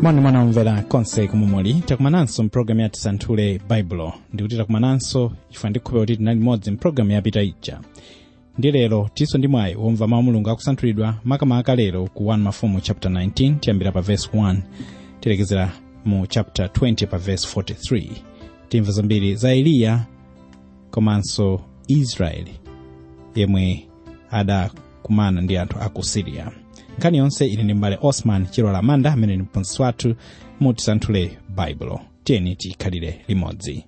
mwana mwana omvera konse kumumuli takumananso mpulogalamu ya tisanthule baibulo ndikuti takumananso chifukwa ndikhulupirira kuti tinali limodzi mpulogalamu yapita ija ndi lero tinso ndi mwayi womva mawu mulungu akusanthulidwa makamaka lero ku 1 mafumu chapter 19 tiyambira pa verse 1 tilekezera mu chapter 20 pa verse 43 timva zambiri za eliya komanso israeli yemwe adakumana ndi anthu a ku siriya nkhani yonse ili ndi mbale osman chilola manda amene ndi mphunzitsi wathu mu tisanthule baibulo tiyeni tikhalire limodzi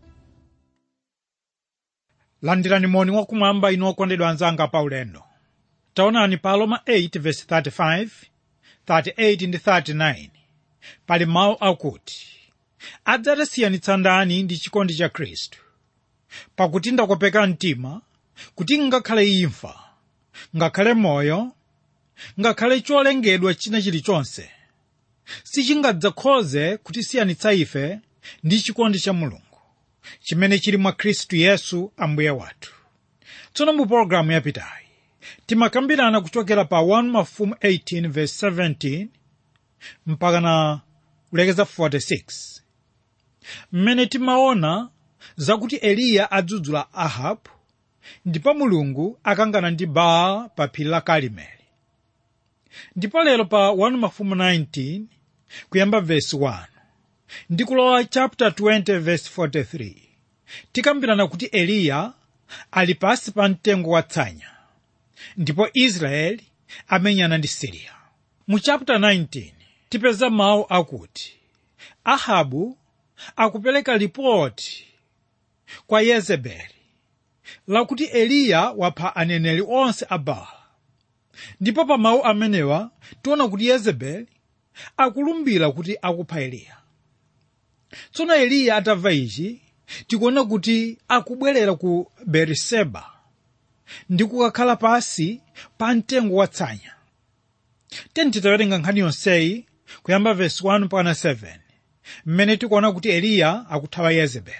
landirani moni wakumwamba inu okondedwa anzanga pa ulendo taonani pa aroma 8 verse 35 38 ndi 39 pali mawu akuti adzatisiyanitsa ndani ndi chikondi cha khristu pakuti ndakopeka mtima kuti ngakhale imfa ngakhale moyo ngakhale cholengedwa china chilichonse sichingadzakhoze kutisiyanitsa ife ndi chikondi cha mulungu chimene chili mwa khristu yesu ambuye wathu tsono mu pologalamu yapitayi timakambirana kuchokera pa 1 mafumu 18 verse 17 mpaka na kulekeza 46 mmene timaona zakuti eliya adzudzula ahabu ndipo mulungu akangana ndi baala pa phiri la karimeli ndipo lero pa 1 mafumu 19 kuyamba verse 1 ndi kulowa chapter 20 verse 43 tikambirana kuti eliya ali pasi pa mtengo watsanya ndipo israeli amenyana ndi siriya mu chapter 19 tipeza mawu akuti ahabu akupereka ripoti kwa yezebeli lakuti eliya wapha aneneri onse a baala ndipo pa mawu amenewa tiona kuti yezebeli akulumbira kuti akupha eliya tsono eliya atamva ichi tikuona kuti akubwerera ku beriseba ndi kukakhala pasi pa mtengo watsanya teni titawerenga nkhani yonseyi kuyamba vesi 1 mpaka 7 mmene tikuona kuti eliya akuthawa yezebeli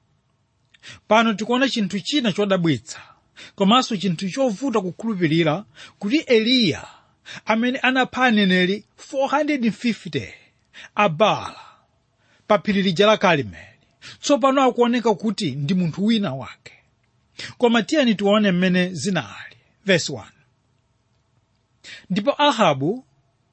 pano tikuona chinthu china chodabwitsa komanso chinthu chovuta kukhulupirira kuti eliya amene anapha aneneri 450 a baala pa phiri lija la karimeli tsopano akuoneka kuti ndi munthu wina wake koma tiyeni tione mmene zinali vesi 1 ndipo ahabu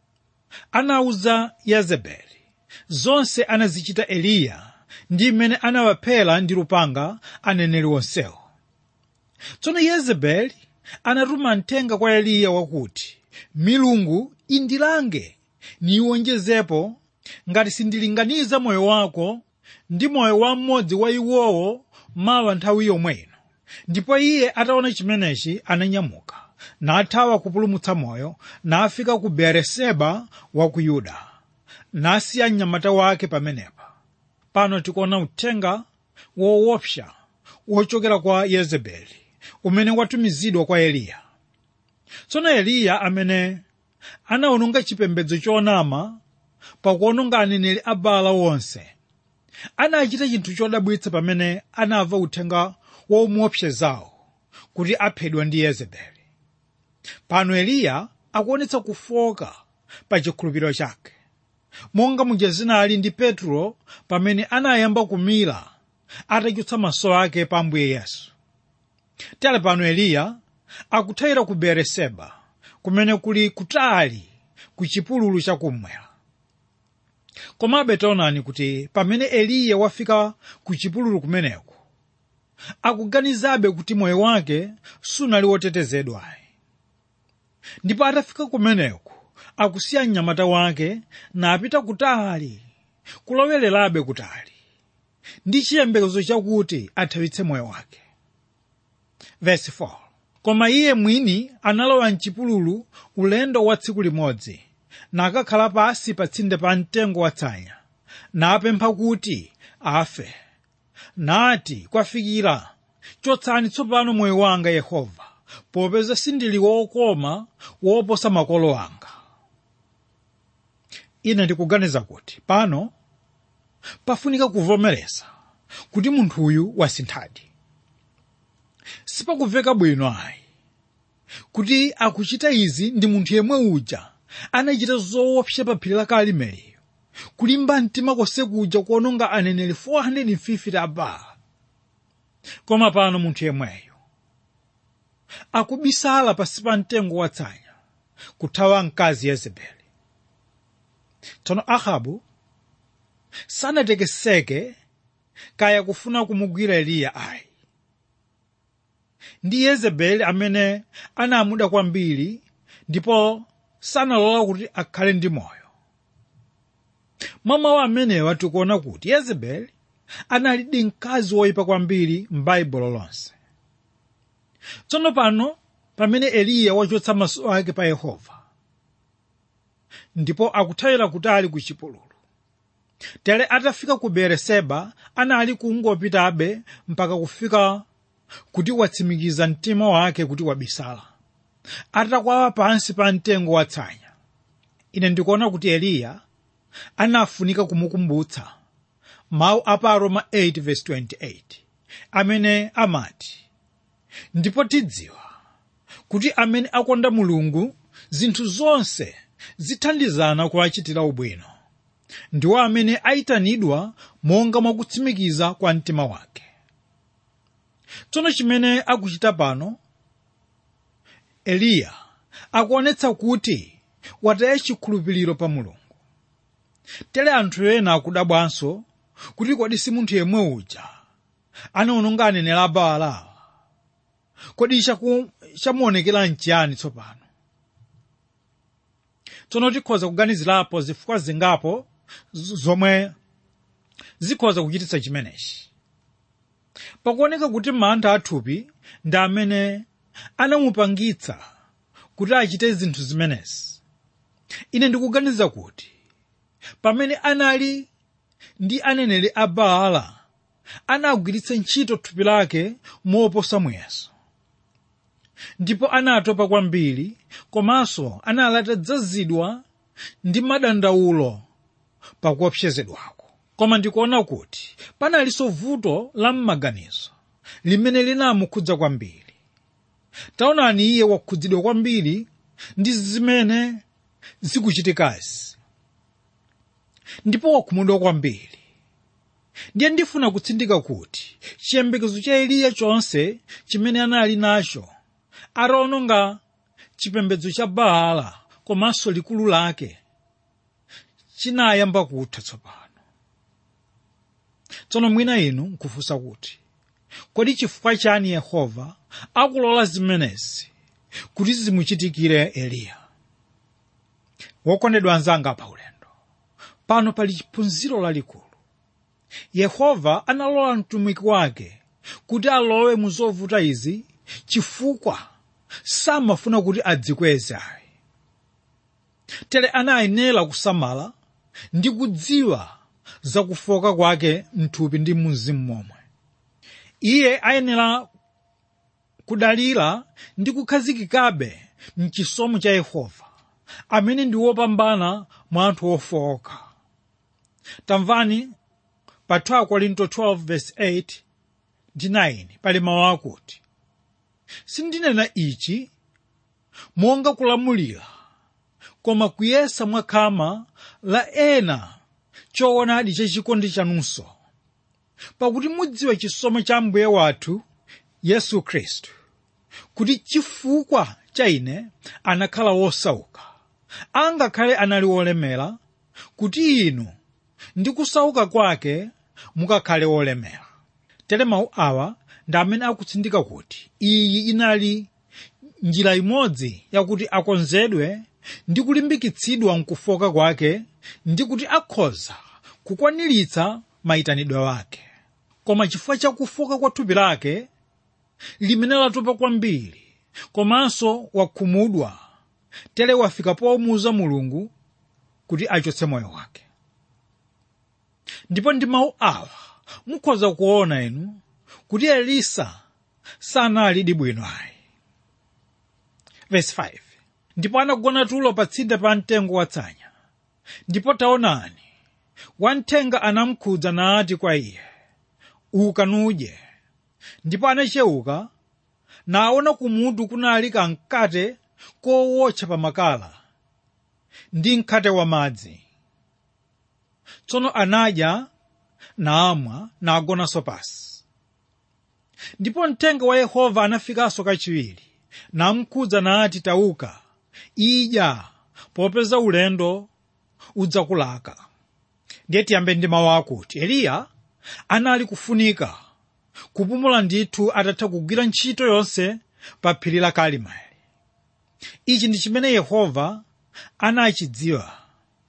anawuza yezebeli zonse anazichita eliya ndi mmene anawaphera ndi lupanga aneneri onsewo tsono yezebeli anatuma mthenga kwa eliya wakuti milungu indilange niwonjezepo ngati sindilinganiza moyo wako ndi moyo wa mmodzi wa iwowo mawa nthawi yomweyo ndipo iye ataona chimenechi ananyamuka nathawa kupulumutsa moyo nafika ku beeriseba wa ku yuda nasiya mnyamata wake pamenepa pano tikuona uthenga woopsa wochokera kwa yezebeli umene watumizidwa kwa eliya tsono eliya amene anawononga chipembedzo chonama pakuwononga aneneri a baala wonse anachita chinthu chodabwitsa pamene anamva uthenga womuopsezawo kuti aphedwa ndi yezebeli pano eliya akuonetsa kufoka pa chikhulupiriro chake monga muja zinali ndi petro pamene anayamba kumira atachotsa maso ake pa ambuye yesu tale pano eliya akuthawira ku beeriseba kumene kuli kutali ku chipululu chakummwera komabe taonani kuti pamene eliya wafika ku chipululu kumeneko akuganizabe kuti moyo wake sunali wotetezedwayi ndipo atafika kumeneko akusiya mnyamata wake napita kutali kulowererabe kutali ndi chiyembekezo chakuti athawitse moyo wake Verse 4. koma iye mwini analowa mchipululu ulendo wa tsiku limodzi nakakhala pasi pa tsinde pa mtengo watsanya napempha kuti afe nati kwafikira chotsani tsopano moyo wanga yehova popeza sindili wokoma woposa makolo anga ine ndikuganiza kuti pano pafunika kuvomereza kuti munthuyu wasinthadi sipakumveka bwino ayi kuti akuchita izi ndi munthu yemwe uja anachita zoopsa pa phiri la karimeliyo kulimba mtima konse kuja kuononga aneneri 450 a baala koma pano munthu yemweyo akubisala pasi pa mtengo watsanya kuthawa mkazi yezebeli tsono ahabu sanatekeseke kaya kufuna kumugwira eliya ayi ndi yezebeli amene anamuda kwambiri ndipo sanalola kuti akhale ndi moyo mwa mawu amenewa tikuona kuti yezebeli analidi mkazi woyipa kwambiri m'baibulo lonse tsono pano pamene eliya wachotsa maso ake pa yehova ndipo akuthawira kutali ku chipululu tere atafika ku beeriseba anali kungopitabe mpaka kufika kuti watsimikiza mtima wake kuti wabisala atakwawa pansi pa mtengo watsanya ine ndikuona kuti eliya anafunika kumukumbutsa mawu a pa roma 8:28 amene amati ndipo tidziwa kuti amene akonda mulungu zinthu zonse zithandizana kuwachitira ubwino ndiwo amene ayitanidwa monga mwakutsimikiza kwa mtima wake tsono chimene akuchita pano eliya akuonetsa kuti wataya chikhulupiriro pa mulungu tere anthu ena akudabwanso kuti kodi si munthu yemwe uja anaononga aneneri a baala kodi chaku- chamuonekera nchiyani tsopano tsono tikhoza kuganizirapo zifukwa zingapo z- zomwe zikhoza kuchititsa chimenechi pakuoneka kuti mantha athupi ndi amene anamupangitsa kuti achite zinthu zimenezi ine ndikuganiza kuti pamene anali ndi aneneri a baala anagwiritsa ntchito thupi lake moposa muyeso ndipo anatopa kwambiri komanso anali atadzazidwa ndi madandaulo pakuopsezedwako koma ndikuona kuti panalinso vuto la m'maganizo limene linamukhudza kwambiri taonani iye wakhudzidwa kwambiri ndi zimene zikuchitikazi ndipo wakhumudwa kwambiri ndiye ndifuna kutsindika kuti chiyembekezo cha eliya chonse chimene anali nacho ataononga chipembedzo cha baala komanso likulu lake chinayamba kutha tsopano tsono mwina inu nkufunsa kuti kodi chifukwa chani yehova akulola zimenezi kuti zimuchitikire eliya wokondedwa anzanga pa ulendo pano pali chiphunziro lalikulu yehova analola mtumiki wake kuti alowe mu zovuta izi chifukwa samafuna kuti adzikweze ayi tere anayenera kusamala ndi kudziwa zakufoka kwake mthupi ndi mzimu momwe iye ayenera kudalira ndi kukhazikikabe mchisomo cha yehova amene ndi wopambana mwa anthu ofowoka tamvani pa 2 korinto 12 verse 8 ndi 9 pali mawu akuti sindinena ichi monga kulamulira koma kuyesa mwakhama la ena choonadi chachikondi chanunso pakuti mudziwa chisomo cha mbuye wathu yesu khristu kuti chifukwa cha ine anakhala wosauka angakhale anali wolemera kuti inu ndi kusauka kwake mukakhale wolemera tere mawu awa ndi amene akutsindika kuti iyi inali njira imodzi yakuti akonzedwe ndi kulimbikitsidwa mkufoka kwake ndi kuti akhoza kukwaniritsa mayitanidwe wake koma chifukwa cha kufoka kwa thupi lake limene latopa kwambiri komanso wakhumudwa tere wafika pomuuza mulungu kuti achotse moyo wake ndipo ndi mawu awa mukhoza kuona inu kuti elisa sanali bwino ayi verse 5 ndipo anagona tulo pa tsinde pa mtengo watsanya ndipo taonani wamthenga anamukhudza nati kwa iye uka nudye ndipo anachewuka naona kumutu kunali kamkate kowotcha pa makala ndi mkate wa madzi tsono anadya namwa nagonanso pasi ndipo mthenga wa yehova anafikanso kachiwiri namkhudza nati tauka idya popeza ulendo udzakulaka ndiye tiyambe ndi mawu akuti eliya anali kufunika kupumula ndithu atatha kugwira ntchito yonse pa phiri la karimeli ichi ndi chimene yehova anachidziwa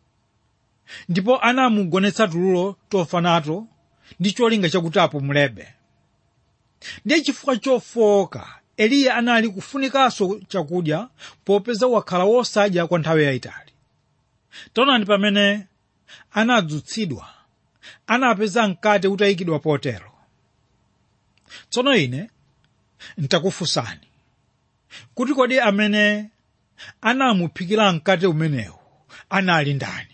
ndipo anamugonetsa tulo tofa nato ndi cholinga chakuti apumulebe ndiye chifukwa chofowoka eliya anali kufunikanso chakudya popeza wakhala wosadya kwa nthawi yayitali taonani pamene anadzutsidwa anapeza mkate utayikidwa potero tsono ine ntakufunsani kuti kodi amene anamuphikira mkate umenewu anali ndani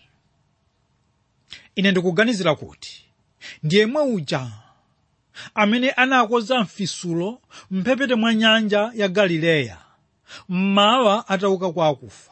ine ndikuganizira kuti ndiyemwe uja amene anakonza mfisulo mphepete mwa nyanja ya galileya mmawa atauka kwa akufa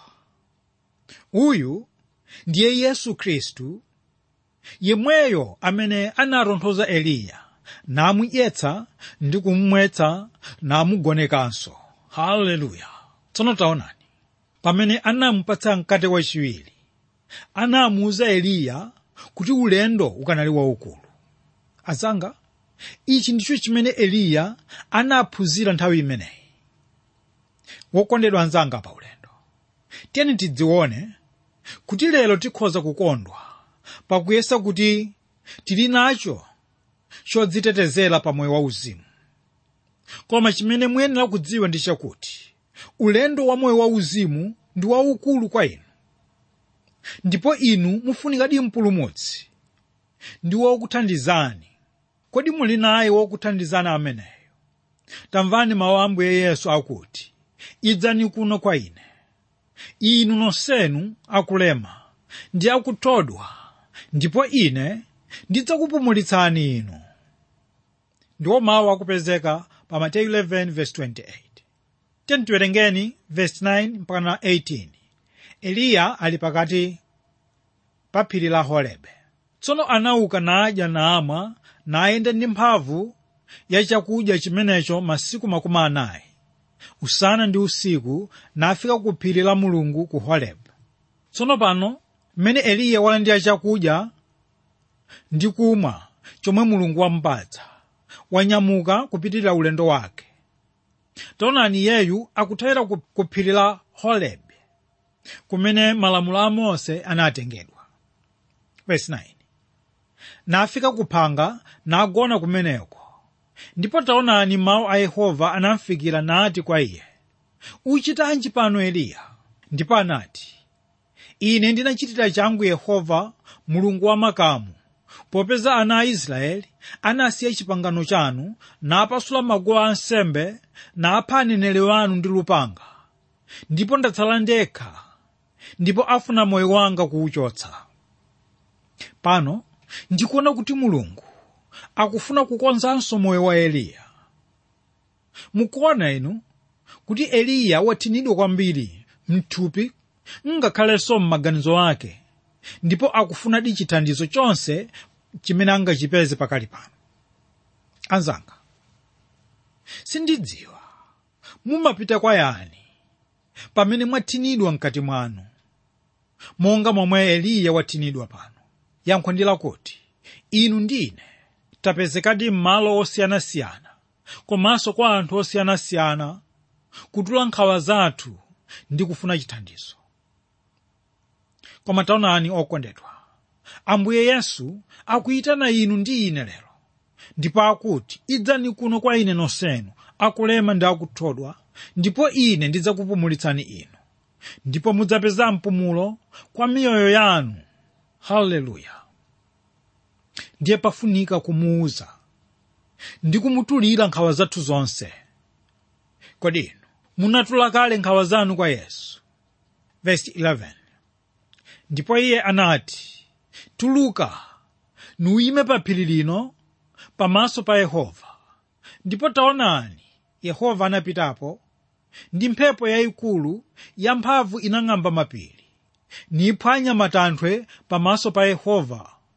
uyu ndiye yesu khristu yemweyo amene anatonthoza eliya namudyetsa ndi kumumwetsa namugonekanso haleluya tsono taonani pamene anamupatsa mkate wachiwiri anamuwuza eliya kuti ulendo ukanali waukulu azanga ichi ndicho chimene eliya anaphunzira nthawi imeneyi wokondedwa anzanga pa ulendo tiyeni tidzione kuti lero tikhoza kukondwa pakuyesa kuti tili nacho chodzitetezera pa moyo wauzimu koma chimene muyenera kudziwa ndi chakuti ulendo wa moyo wauzimu ndi waukulu kwa inu ndipo inu mufunikadi mpulumutsi ndi wokuthandizani kodi muli naye wokuthandizani ameneyo tamvani mawu a ambuye yesu akuti idzani kuno kwa ine inu nonsenu akulema ndi akuthodwa ndipo ine ndidzakupumulitsani inu ndiwo mawu akupezeka pa mateyu 11:28 tiyeni tiwerengeni verse 9 mpaka 18 eliya ali pakati pa phiri la horebe tsono anauka nadya namwa nayenda ndi mphamvu ya chakudya chimenecho masiku makumi anayi usana ndi usiku nafika ku phiri la mulungu ku horebu tsono pano mmene eliya walandira chakudya ndi kumwa chomwe mulungu wamupatsa wanyamuka kupitirira ulendo wake taonani yeyu akuthawira ku ku phiri la horebu kumene malamulo a mose anatengedwa verse 9 nafika kuphanga nagona kumeneko ndipo taonani mawu a yehova anamfikira nati kwa iye uchitanji pano eliya ndipo anati ine ndinachitira changu yehova mulungu wa makamu popeza ana a israeli anasiya chipangano chanu napasula maguwa ansembe napha aneneri wanu ndi lupanga ndipo ndatsala ndekha ndipo afuna moyo wanga kuwuchotsa pano ndikuona kuti mulungu akufuna kukonzanso moyo wa eliya mukuona inu kuti eliya wathinidwa kwambiri mthupi ngakhalenso m'maganizo ake ndipo akufunadi chithandizo chonse chimene angachipeze pakali pano anzanga sindidziwa mumapita kwa yani pamene mwathinidwa mkati mwanu monga momwe eliya wathinidwa pano yankho ndi lakuti inu ndine tapezekadi m'malo osiyanasiyana komanso kwa anthu osiyanasiyana kutula nkhawa zathu ndi kufuna chithandizo koma taonani okondedwa ambuye yesu akuyitana inu ndi ine lero ndipo akuti idzani kuno kwa ine nonsenu akulema ndi akuthodwa ndipo ine ndidzakupumulitsani inu ndipo mudzapeza mpumulo kwa miyoyo yanu haleluya ndiye pafunika kumuuza ndi kumutulira nkhawa zathu zonse kodi inu munatula kale nkhawa zanu kwa yesu verse 11 ndipo iye anati tuluka nuime pa phiri lino pamaso pa yehova ndipo taonani yehova anapitapo ndi mphepo yayikulu yamphamvu inang'amba mapiri niphwanya matanthwe pamaso pa yehova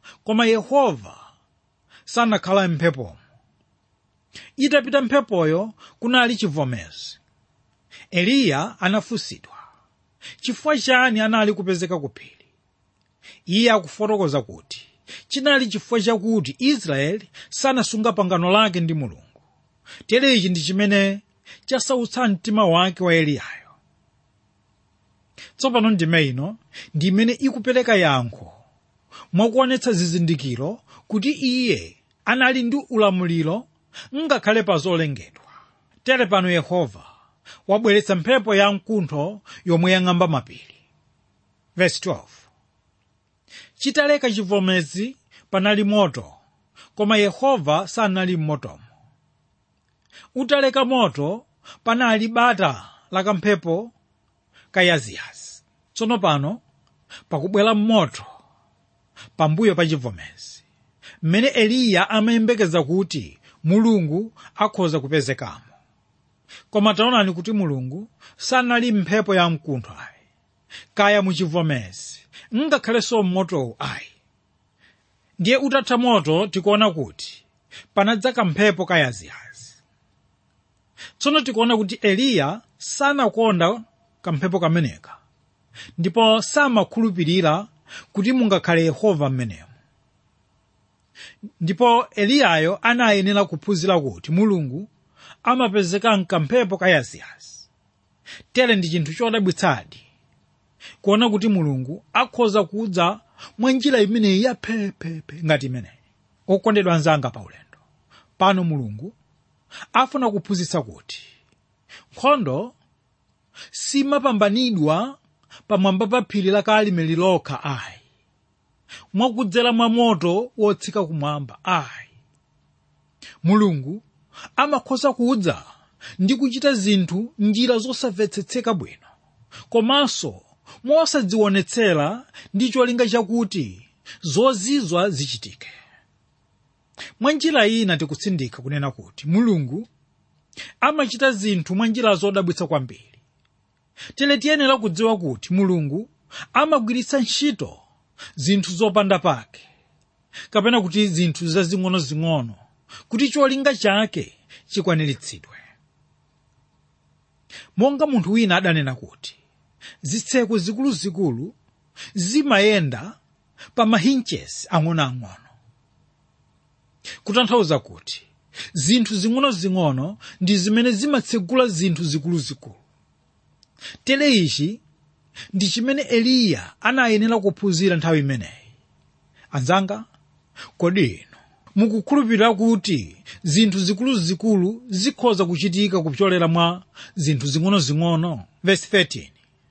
koma yehova sanakhala mphepomo itapita mphepoyo kunali chivomezi eliya anafunsidwa chifukwa chani anali kupezeka ku phiri iye akufotokoza kuti chinali chifukwa chakuti israeli sanasunga pangano lake ndi mulungu tere ichi ndi chimene chasautsa mtima wake wa eliyayo tsopano ndime ino ndi imene ikupereka yankho mwakuonetsa zizindikiro kuti iye anali ndi ulamuliro ngakhale pa zolengedwa tere pano yehova wabweretsa mphepo ya mkuntho yomwe yang'amba mapiri Verse 12. chitaleka chivomezi panali moto koma yehova sanali m'motomo utaleka moto panali bata la kamphepo kayaziyazi tsono pano pakubwera moto pambuyo pa chivomezi mmene eliya amayembekeza kuti mulungu akhoza kupezekamo koma taonani kuti mulungu sanali mphepo ya mkuntho ayi kaya muchivomezi ngakhalenso mmotowu ayi ndiye utatha moto tikuona kuti panadza kamphepo kayaziyazi tsono tikuona kuti eliya sanakonda kamphepo kameneka ndipo samakhulupirira kuti mungakhale yehova mmenemo ndipo eliyayo anayenera kuphunzira kuti mulungu amapezeka mkamphepo kayaziyazi tere ndi chinthu chodabwitsadi kuona kuti mulungu akhoza kudza mwa njira imeneyi yaphephephe ngati imeneyi okondedwa anzanga pa ulendo pano mulungu afuna kuphunzitsa kuti nkhondo simapambanidwa pamwamba pa phiri la kalimeli lokha ayi mwakudzera mwa moto wotsika kumwamba ayi mulungu amakhoza kudza ndi kuchita zinthu njira zosamvetsetseka bwino komanso mosadzionetsera ndi cholinga chakuti zozizwa zichitike mwa njira ina tikutsindika kunena kuti mulungu amachita zinthu mwa njira zodabwitsa kwambiri tere tiyenera kudziwa kuti mulungu amagwiritsa ntchito zinthu zopanda pake kapena kuti zinthu zazing'onozing'ono kuti cholinga chake chikwaniritsidwe monga munthu wina adanena kuti zitseko zikuluzikulu zimayenda pa mahinchesi ang'onoang'ono kutanthauza kuti zinthu zing'onozing'ono ndi zimene zimatsegula zinthu zikuluzikulu tere ichi ndi chimene eliya anayenera kuphunzira nthawi imeneyi anzanga kodi inu mukukhulupirira kuti zinthu zikuluzikulu zikhoza kuchitika kupyolera mwa zinthu zing'onozing'ono verse 13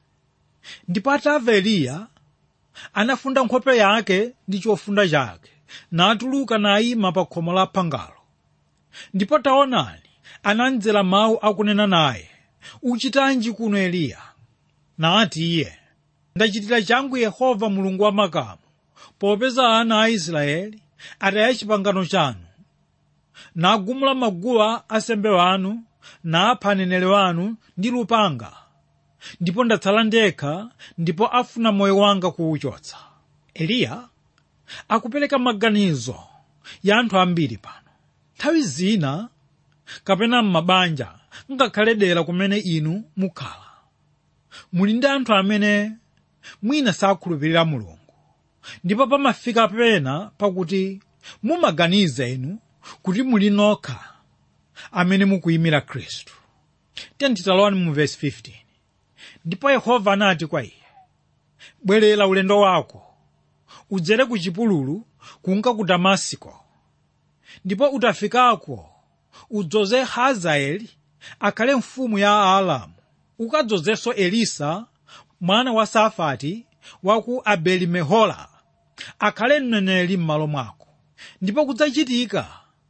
ndipo atamva eliya anafunda nkhope yake ndi chofunda chake natuluka nayima pa khomo la phangalo ndipo taonani anamvera mawu akunena naye uchitanji kuno eliya nati iye ndachitira changu yehova mulungu wa makamu popeza ana a israeli ataya chipangano chanu nagumula maguwa asembe wanu napha aneneri wanu ndi lupanga ndipo ndatsala ndekha ndipo afuna moyo wanga kuwuchotsa eliya akupereka maganizo ya anthu ambiri pano nthawi zina kapena m'mabanja ngakhale dera kumene inu mukhala muli ndi anthu amene mwina sakhulupirira mulungu ndipo pamafika pena pakuti mumaganiza inu kuti muli nokha amene mukuyimira khristu tentitalowani mu vesi 15 ndipo yehova anati kwa iye bwerera ulendo wako udzere ku chipululu kunka ku damasiko ndipo utafikako udzoze hazaeli akhale mfumu ya aalamu ukadzozenso elisa mwana wa safati wa ku abeli-mehola akhale mneneri m'malo mwako ndipo kudzachitika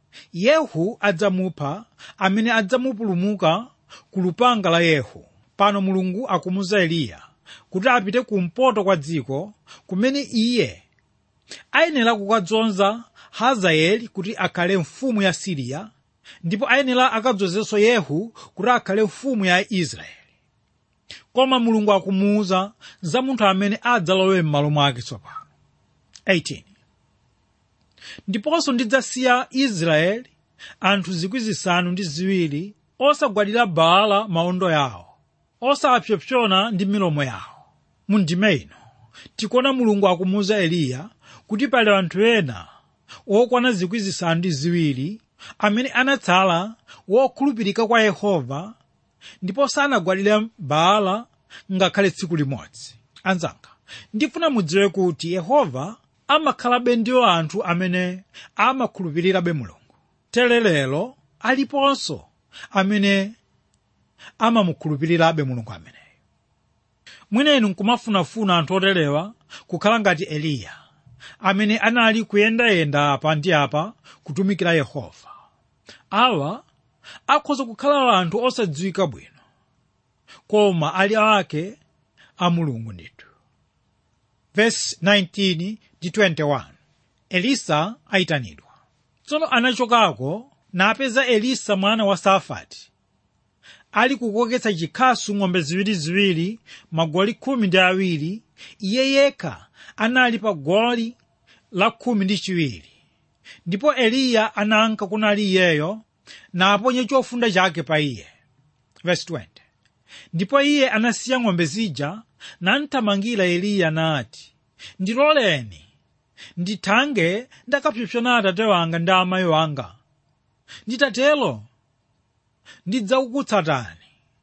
yehu adzamupha amene adzamupulumuka ku lupanga la yehu pano mulungu akumuza eliya kuti apite kumpoto kwa dziko kumene iye ayenera kukadzonza hazaeli kuti akhale mfumu ya siriya ndipo ayenera akadzozenso yehu kuti akhale mfumu ya israeli koma mulungu akumuwuza za munthu amene adzalowe m'malo mwake tsopano 18 ndiponso ndidzasiya israeli anthu zikwi zisanu ndi ziwiri osagwadira baala maondo yawo osapsompsona ndi milomo yawo mu ndime ino tikuona mulungu akumuwuza eliya kuti pali anthu ena okwana zikwi zisanu ndi ziwiri amene anatsala wokhulupirika kwa yehova ndipo sanagwadire baala ngakhale tsiku limodzi anzanga ndifuna mudziwe kuti yehova amakhalabe ndiwo anthu amene amakhulupirirabe mulungu tere lero aliponso amene amamukhulupirirabe mulungu ameneyo mwinenu nkumafunafuna anthu oterewa kukhala ngati eliya amene anali kuyendayenda apa ndi apa kutumikira yehova awa akhoza kukhala anthu osadziwika bwino koma ali ake a mulungu ndithu verse 19 ndi 21 elisa ayitanidwa tsono anachokako napeza elisa mwana wa safati ali kukoketsa chikhasu ng'ombe ziwiriziwiri magoli khumi ndi awiri iye yekha anali pa goli la khumi ndi chiwiri ndipo eliya ananka kunali iyeyo naponye chofunda chake pa iye verse 20 ndipo iye anasiya ng'ombe zija namthamangira eliya nati ndiloleni ndithange ndakapsompsona atate wanga ndi amayi wanga nditatelo ndidzakukutsatani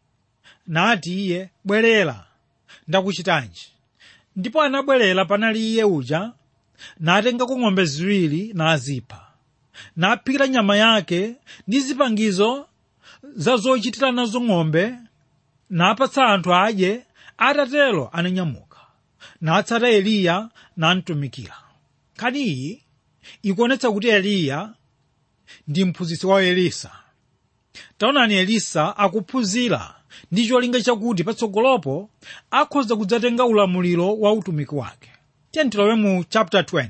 nati iye bwerera ndakuchitanji ndipo anabwerera panali iye uja natengako ng'ombe ziwiri nazipha naphikira nyama yake ndi zipangizo za zochitira nazo ng'ombe napatsa anthu adye atatelo ananyamuka natsata eliya namtumikira nkhani iyi ikuonetsa kuti eliya ndi mphunzitsi wa elisa taonani elisa akuphunzira ndi cholinga chakuti patsogolopo akhoza kudzatenga ulamuliro wa utumiki wake tiye tilowe mu chapter 20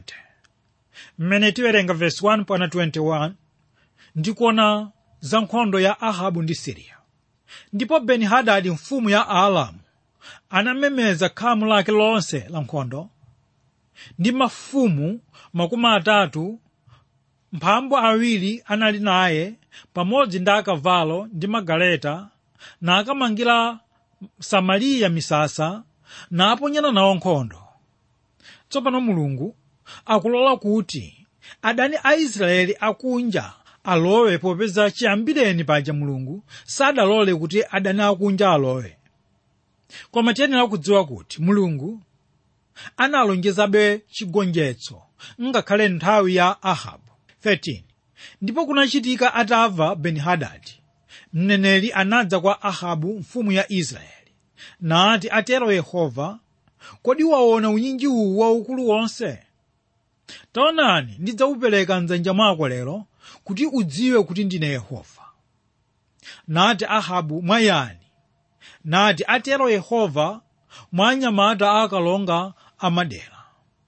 mmene tiwerenga verse 1 pana 21 ndikuona za nkhondo ya ahabu ndi siriya ndipo beni-hadadi mfumu ya aalamu anamemeza khamu lake lonse la nkhondo ndi mafumu makumi atatu mphambu awiri anali naye pamodzi ndi akavalo ndi magaleta nakamangira samariya misasa naponyana nawo nkhondo tsopano mulungu akulola kuti adani a israeli akunja alowe popeza chiyambireni paja mulungu sadalole kuti adani akunja alowe koma tiyenera kudziwa kuti mulungu analonjezabe chigonjetso ngakhale nthawi ya ahabu 13 ndipo kunachitika atamva beni-hadadi mneneri anadza kwa ahabu mfumu ya israeli nati atero yehova kodi waona unyinji uwu waukulu wonse taonani ndidzawupereka mdzanja mwako lero kuti udziwe kuti ndine yehova nati ahabu mwayani nati atero yehova mwa anyamata akalonga amadera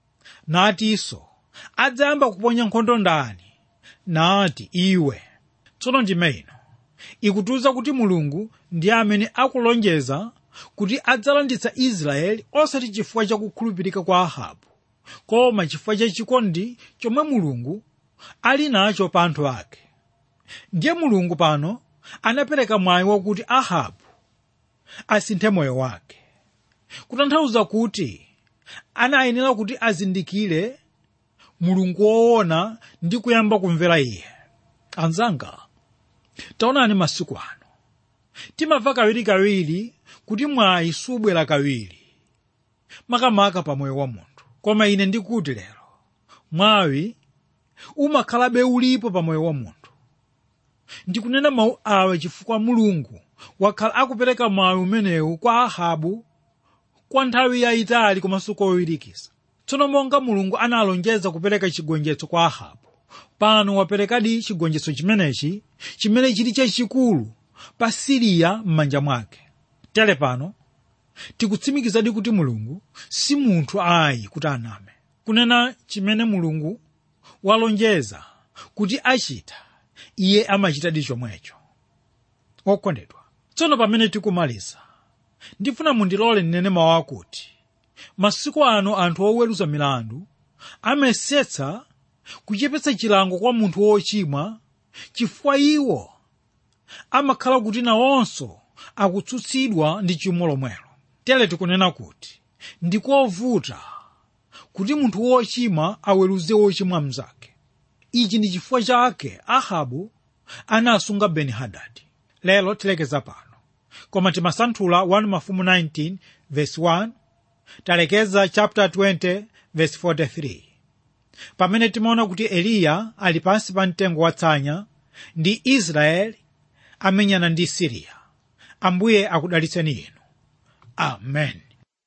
natinso adzayamba kuponya nkhondo ndani nati iwe tsono ndime ino ikutiuza kuti mulungu ndiye amene akulonjeza kuti adzalanditsa israeli osati chifukwa cha kukhulupirika kwa ahabu koma chifukwa cha chikondi chomwe mulungu ali nacho pa anthu ake ndiye mulungu pano anapereka mwayi wakuti ahabu asinthe moyo wake kutanthauza kuti anayenera kuti azindikire mulungu woona ndi kuyamba kumvera iye anzanga taonani masiku ano timamva kawirikawiri kuti mwayi subwera kawiri makamaka pa moyo wa munthu koma ine ndikuti lero mwayi umakhalabe ulipo pa moyo wa munthu ndikunena mawu awa chifukwa mulungu wakhala akupereka mwayi umenewu kwa ahabu kwa nthawi yayitali komanso kowirikiza tsono monga mulungu analonjeza kupereka chigonjetso kwa ahabu pano waperekadi chigonjetso chimenechi chimene chili chachikulu pa siriya m'manja mwake tere pano tikutsimikizadi kuti mulungu si munthu ayi kuti aname kunena chimene mulungu walonjeza kuti achita iye amachitadi chomwecho okondedwa tsono pamene tikumaliza ndifuna mundilole ndinene mawu akuti masiku ano anthu oweruza milandu amayesetsa kuchepetsa chilango kwa munthu wochimwa chifukwa iwo amakhala kuti nawonso akutsutsidwa ndi chimo lomwelo tere tikunena kuti ndikovuta kuti munthu wochimwa aweruze wochimwa mnzake ichi ndi chifukwa chake ahabu anasunga beni hadadi lero tilekeza pano koma timasanthula 1 mafumu 19 verse 1 talekeza chapter 20 verse 43 pamene timaona kuti eliya ali pansi pa mtengo watsanya ndi israeli amenyana ndi siriya ambuye akudalitseni inu amen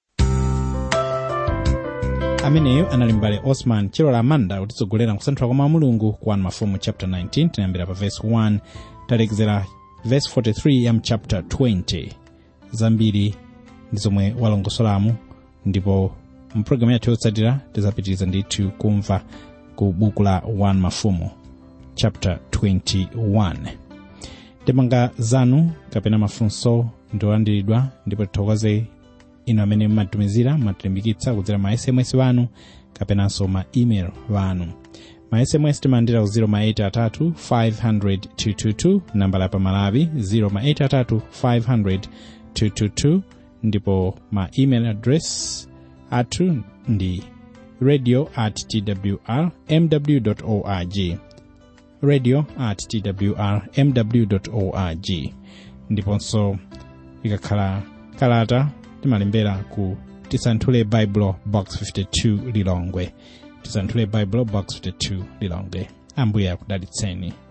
ameneyo anali mbale osman chilola amanda kutitsogolera kusanthula kwa mawu a mulungu ku 1 mafumu chapter 19 tinayambira pa verse 1 talekezera verse 43 ya mchapter 20 zambiri ndi zomwe walongosolamu ndipo mpulogalamu yathu yotsatira tizapitiriza ndithu kumva ku buku la 1 mafumu chapter 21 ndemanga zanu kapena mafunso ndiolandiridwa ndipo tithokoze inu amene mmatumizira mmatilimbikitsa kudzera ma sms wanu kapenanso ma email wanu ma sms timalandira ku 083 500 nambala ya pamalawi 083 500 ndipo ma email address athu ndi radio at twr mw org radio at twr mw org ndiponso ikakhala kalata timalembera ku tisanthule bible box 52 lilongwe tisanthule bible box 52 lilongwe ambuye akudalitseni